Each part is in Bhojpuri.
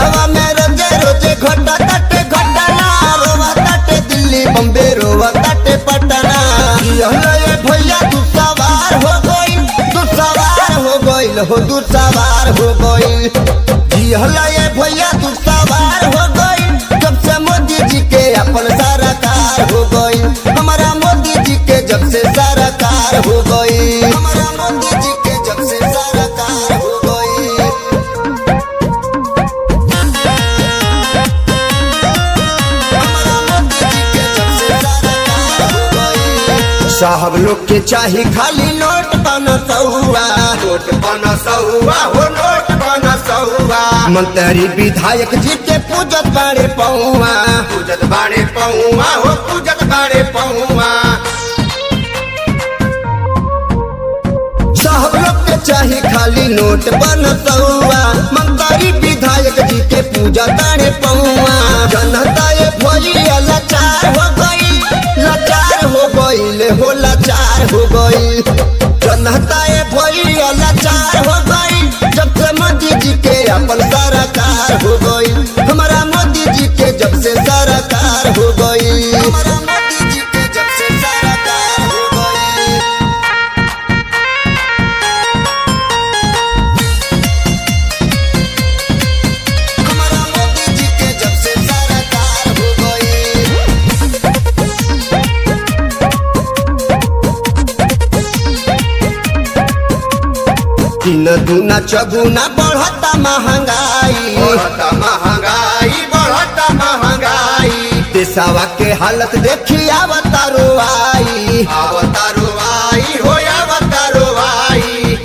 देशवा में रोजे रोजे घटा तटे घटना रोवा तटे दिल्ली बम्बे रोवा तटे पटना यहला ये भैया तू सवार हो गइल तू सवार हो गइल हो तू सवार हो गइल यहला ये भैया तू सवार हो गइल जब से मोदी जी के अपन सरकार हो गइल हमारा मोदी जी के जब से सरकार हो गइल हमारा मोदी जी के जब से सरकार हो गइल साहब लोग के चाही खाली नोट बन सौआ नोट बन सहुआ हो नोट बन सहुआ मंत्री विधायक जी के पूजत बाड़े पौआ पूजत बाड़े पहुआ हो पूजत बाड़े पहुआ साहब लोग के चाही खाली नोट बन सौआ मंत्री विधायक जी के पूजा ताड़े पौआ जनता ये भोलिया लाचार हो गई लाचार हो गई हो लाचार हो गई जनता ये भोलिया लाचार हो गई जब से मोदी जी के अपन सरकार हो गई हमारा मोदी जी के जब से सरकार हो गई हमारा मोदी जी के जब से सरकार हो गई हमारा मोदी जी के जब से सरकार हो गई तीन दूना चौगुना बढ़ता महंगाई बढ़ता महंगाई बढ़ता महंगाई देशवा के हालत देखी आवता रोआई अवतारो आई हो अवतारो आई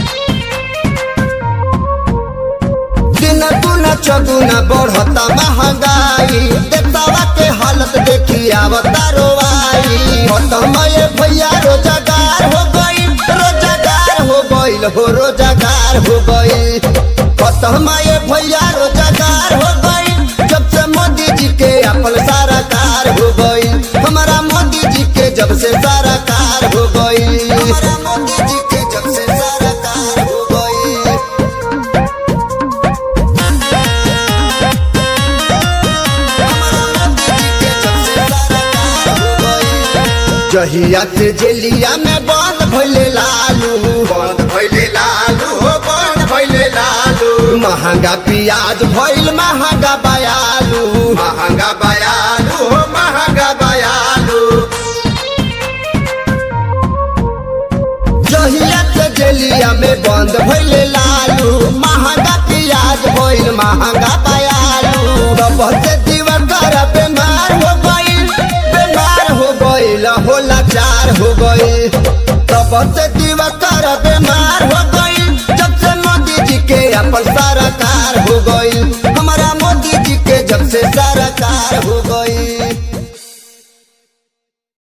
दिन दूना चौगुना बढ़ता महंगाई देशवा के हालत देखी आवता रोआई खत्म ये भैया रोजगार हो गई रोजगार हो गईल हो रोजगार हो गई खत्म ये भैया रोजगार हो गई जब से मोदी जी के अपन सरकार हो गई हमारा मोदी जी के जब से सरकार हो गई हमारा मोदी जी के जब से सरकार हो गई जहिया से जेलिया में बंद भइले लालू बंद भइले लालू हो बंद भइले लालू महंगा प्याज भइल महंगा बयालू महंगा बयालू हो महंगा बयालू जहिया से जेलिया में बंद भइले लालू महंगा प्याज भइल महंगा बयालू तब से दिवकर बीमार हो गइल बीमार हो गइल हो लाचार हो गइल तब से दिवकर बीमार हो गइल जब से मोदी जी के अपन सरकार हो गइल हमारा मोदी जी के जब से सरकार हो गइल